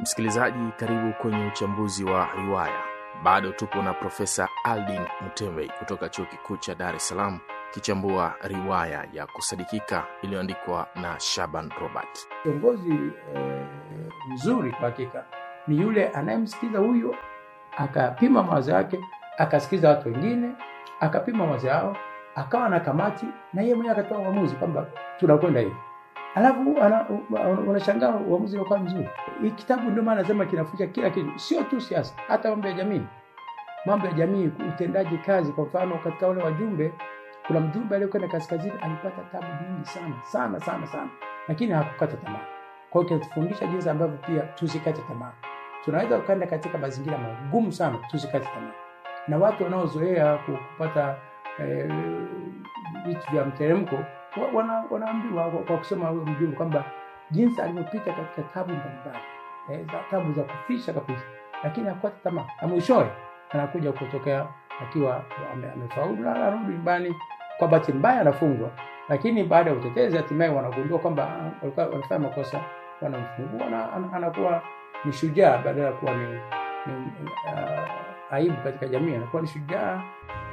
Msikilizaji, karibu kwenye uchambuzi wa riwaya. Bado tupo na Profesa Aldin Mutembei kutoka Chuo Kikuu cha Dar es Salaam kichambua riwaya ya kusadikika iliyoandikwa na Shaban Robert. Kiongozi eh, mzuri kwa hakika ni yule anayemsikiza huyo, akapima mawazo yake, akasikiza watu wengine, akapima mawazo yao, akawa na kamati na yeye mwenyewe akatoa uamuzi kwamba tunakwenda hivi, alafu ana- unashangaa uamuzi unakuwa mzuri. Hii kitabu ndio maana nasema kinafundisha kila kitu, sio tu siasa, hata mambo ya jamii, mambo ya jamii, utendaji kazi. Kwa mfano, katika wale wajumbe, kuna mjumbe aliyekwenda kaskazini alipata tabu nyingi sana sana sana sana, lakini hakukata tamaa. Kwa hiyo kinatufundisha jinsi ambavyo pia tusikate tamaa. Tunaweza ukaenda katika mazingira magumu sana, tusikate tamaa. Na watu wanaozoea ku- kupata eh, vitu vya mteremko wa- wana, wanaambiwa kwa, kwa kusema huyo mjumbe kwamba jinsi alivyopita katika tabu mbalimbali eh, za tabu za kufisha kabisa, lakini hakukata tamaa, na mwishowe anakuja kutokea akiwa ame- amefaulu na anarudi nyumbani. Kwa bahati mbaya anafungwa, lakini baada ya utetezi hatimaye wanagundua kwamba ah, walikuwa wanafanya makosa, wanamfungua na ana- anakuwa ni shujaa badala ya kuwa ni, ni uh, aibu katika jamii, anakuwa ni shujaa.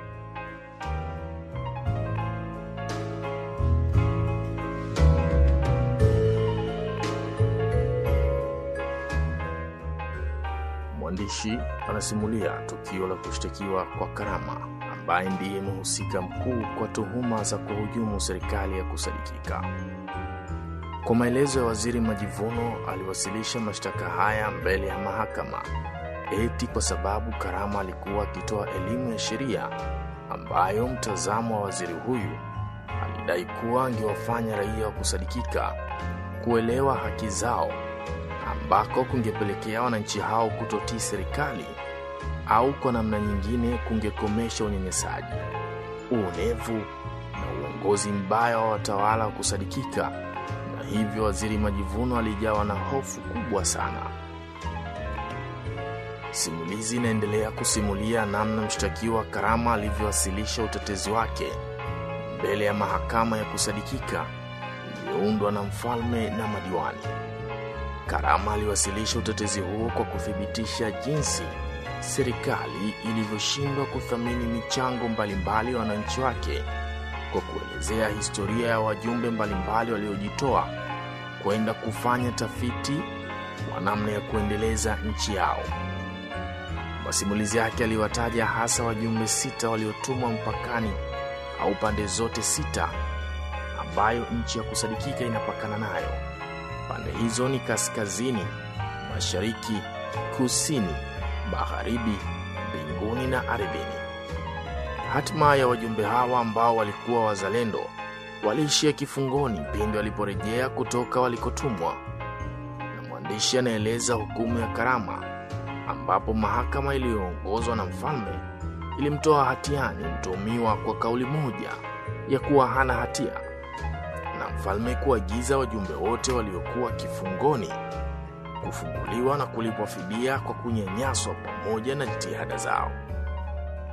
Mwandishi anasimulia tukio la kushtakiwa kwa Karama ambaye ndiye mhusika mkuu kwa tuhuma za kuhujumu serikali ya kusadikika. Kwa maelezo ya Waziri Majivuno, aliwasilisha mashtaka haya mbele ya mahakama eti kwa sababu Karama alikuwa akitoa elimu ya sheria ambayo mtazamo wa waziri huyu alidai kuwa angewafanya raia wa kusadikika kuelewa haki zao ambako kungepelekea wananchi hao kutotii serikali au kwa namna nyingine kungekomesha unyanyasaji, uonevu na uongozi mbaya wa watawala wa kusadikika, na hivyo Waziri Majivuno alijawa na hofu kubwa sana. Simulizi inaendelea kusimulia namna mshtakiwa Karama alivyowasilisha utetezi wake mbele ya mahakama ya kusadikika iliyoundwa na mfalme na madiwani. Karama aliwasilisha utetezi huo kwa kuthibitisha jinsi serikali ilivyoshindwa kuthamini michango mbalimbali ya wananchi wake kwa kuelezea historia ya wajumbe mbalimbali waliojitoa kwenda kufanya tafiti wa namna ya kuendeleza nchi yao. Masimulizi yake aliwataja hasa wajumbe sita waliotumwa mpakani au pande zote sita ambayo nchi ya kusadikika inapakana nayo. Pande hizo ni kaskazini, mashariki, kusini, magharibi, mbinguni na ardhini. Hatima ya wajumbe hawa ambao walikuwa wazalendo waliishia kifungoni pindi waliporejea kutoka walikotumwa, na mwandishi anaeleza hukumu ya Karama, ambapo mahakama iliyoongozwa na mfalme ilimtoa hatiani mtuhumiwa kwa kauli moja ya kuwa hana hatia na mfalme kuagiza wajumbe wote waliokuwa kifungoni kufunguliwa na kulipwa fidia kwa kunyanyaswa pamoja na jitihada zao.